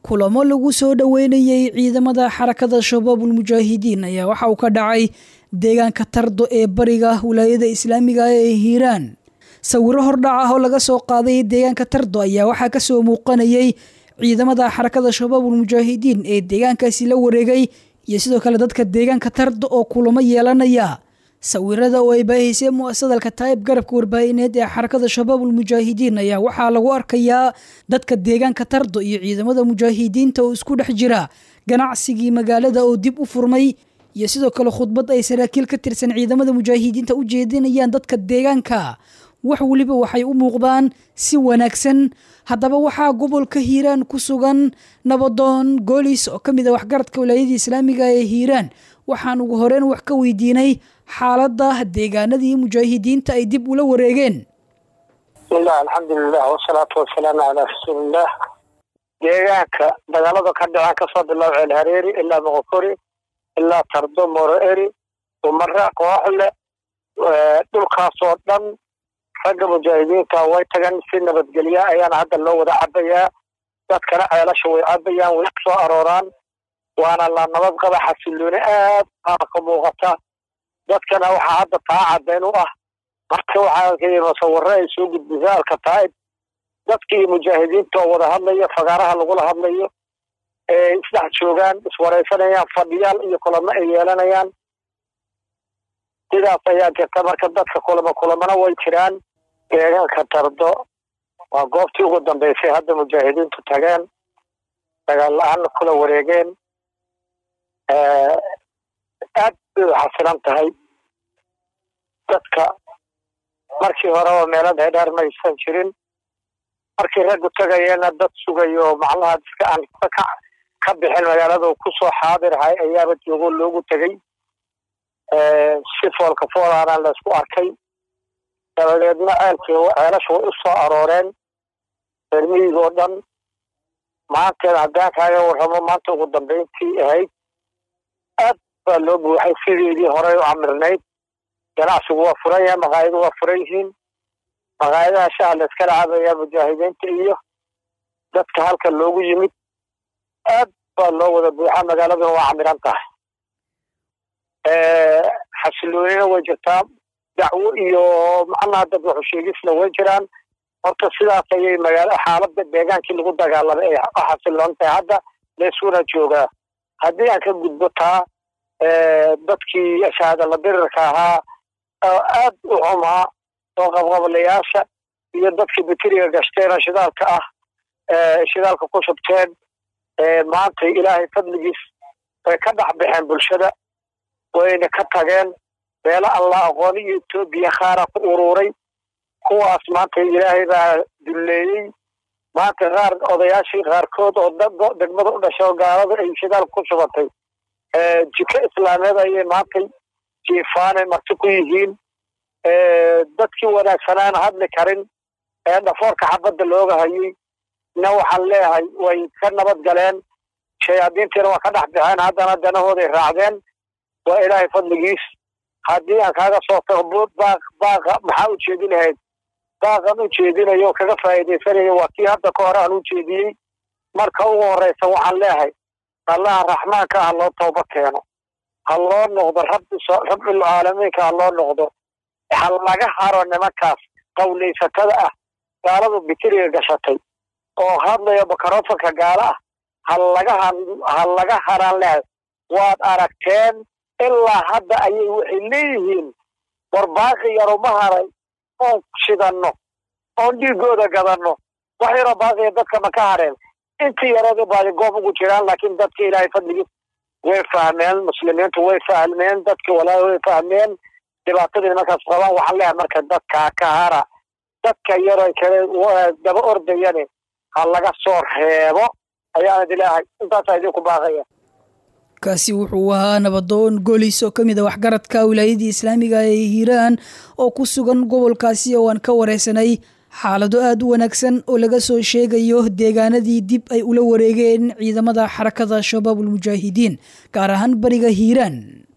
kulamo lagu soo dhoweynayey ciidamada xarakada shabaabul mujaahidiin ayaa waxa uu ka dhacay deegaanka tardo ee bariga wilaayada islaamiga ee hiiraan sawiro hordhac ah oo laga soo qaaday deegaanka tardo ayaa waxaa kasoo muuqanayay ciidamada xarakada shabaabul mujaahidiin ee deegaankaasi la wareegay iyo sidoo kale dadka deegaanka tardo oo kulamo yeelanaya sawirada oo ay baahisay muasadalka taayib garabka warbaahineed ee xarakada shabaabul mujaahidiin ayaa waxaa lagu arkayaa dadka deegaanka tardo iyo ciidamada mujaahidiinta oo isku dhex jira ganacsigii magaalada oo dib u furmay iyo sidoo kale khudbad ay saraakiil ka tirsan ciidamada mujaahidiinta u jeedinayaan dadka deegaanka wax weliba waxay u muuqdaan si wanaagsan haddaba waxaa gobolka hiiraan ku sugan nabadoon goolis oo ka mid a waxgaradka wilaayadii islaamiga ee hiiraan waxaan ugu horeyn wax ka weydiinay xaaladda deegaanadii mujaahidiinta ay dib ula wareegeen bismillahi alxamdulilah wasalaatu wasalaamu calaa rasuuliillah deegaanka dagaalada ka dhacaan kasoo bilow ceel hareeri ilaa moqokori ilaa tardo moro eri umare kooxle dhulkaasoo dhan ragga mujaahidiinta way tagan si nabadgelya ayaana hadda loo wada cabayaa dadkana ceelasha way cabayaan way soo arooraan waana la nabad qaba xasilooni aad aana ka muuqata dadkana waxaa hadda taa caddayn u ah marka waxaa arkaya musawiro ay soo gudbisa alkataa'ib dadkii mujaahidiinta oo wada hadlayo fagaaraha lagula hadlayo ee isdhex joogaan iswaraysanayaan fadhiyaal iyo kulamo ay yeelanayaan sidaas ayaa jirta marka dadka kulamo kulamana way jiraan deegaanka tardo waa goobtii ugu dambeysay hadda mujaahidiintu tageen dagaal la-aanna kula wareegeen aad bay u xasilan tahay dadka markii horeba meelo dheerdheer maysan jirin markii raggu tagayeena dad sugayo macnaha dadka aan ka bixin magaalada kusoo xaadirhay ayaaba joogo loogu tegey si foolka foolaana laysku arkay dabadeedna ceelkii ceelasha way u soo arooreen reermiyiga oo dhan maanteeda haddaan kaaga warramo maanta ugu dambayntii ahayd aad baa loo buuxay sideedii horey u camirnayd ganacsigu waa furan yahay maqaayadu waa furan yihiin maqaayadaha shaha la iskala cabayaa mujaahidiinta iyo dadka halka loogu yimid aad baa loo wada buuxa magaaladuna waa camiran tahay xasiloonina way jirtaa dacwo iyo macnaha dad waxu sheegisna way jiraan horta sidaas ayay magaala xaaladda deegaankii lagu dagaalamay ay u xasiloon tahay hadda laysuna joogaa haddii aan ka gudbo taa dadkii shahaadala dirirka ahaa oo aad u xumaa oo qabqablayaasha iyo dadkii bakeriga gashteen oo shidaalka ah shidaalka ku shubteen maanta ilaahay fadligiis way ka dhex baxeen bulshada wayna ka tageen meelo alla aqooni iyo etoobiya khaara ku uruuray kuwaas maanta ilaahay baa dulleeyey maanta qaar odayaashii qaarkood oo degmada u dhashay oo gaalada ay shidaal ku shubatay jiko islaameed ayay maantay jiifaanay marti ku yihiin dadkii wanaagsanaana hadli karin ee dhafoorka xabadda looga hayay na waxaan leeyahay way ka nabad galeen shayaadiintiina waa ka dhex baxeen haddana danahooday raacdeen waa ilaahay fadligiis haddii aan kaaga soo tago baaq baaqa maxaa u jeedin lahayd baaqan u jeedinayo o kaga faa'iidaysanayo waa kii hadda ka hore aan u jeediyey marka ugu horreysa waxaan leeyahay allaha raxmaanka ha loo tooba keeno ha loo noqdo rabbi rabbil caalamiinka ha loo noqdo ha laga haro nimankaas qawlaysatada ah gaaladu bikiriga gashatay oo hadlayo makarofanka gaala ah ha laga ha laga haraan leehay waad aragteen ilaa hadda ayay waxay leeyihiin war baaqi yaro ma haray oon shidanno oon dhiigooda gadanno wax yaroo baaqiya dadka ma ka hareen intii yareeda baadi goob ugu jiraan laakiin dadka ilaahay fadligiis way fahmeen muslimiintu way fahmeen dadka walaahi way fahmeen dhibaatadii markaas qabaan waxaan leeyahay marka dadkaa ka hara dadka yaroo kale daba ordayane ha laga soo reebo ayaan idilaahay intaasaa idinku baaqaya kaasi wuxuu ahaa nabadoon golis oo ka mid a waxgaradka wilaayadii islaamiga ee hiiraan oo ku sugan gobolkaasi oo aan ka wareysanay xaalado aada u wanaagsan oo laga soo sheegayo deegaanadii dib ay ula wareegeen ciidamada xarakada shabaabul mujaahidiin gaar ahaan bariga hiiraan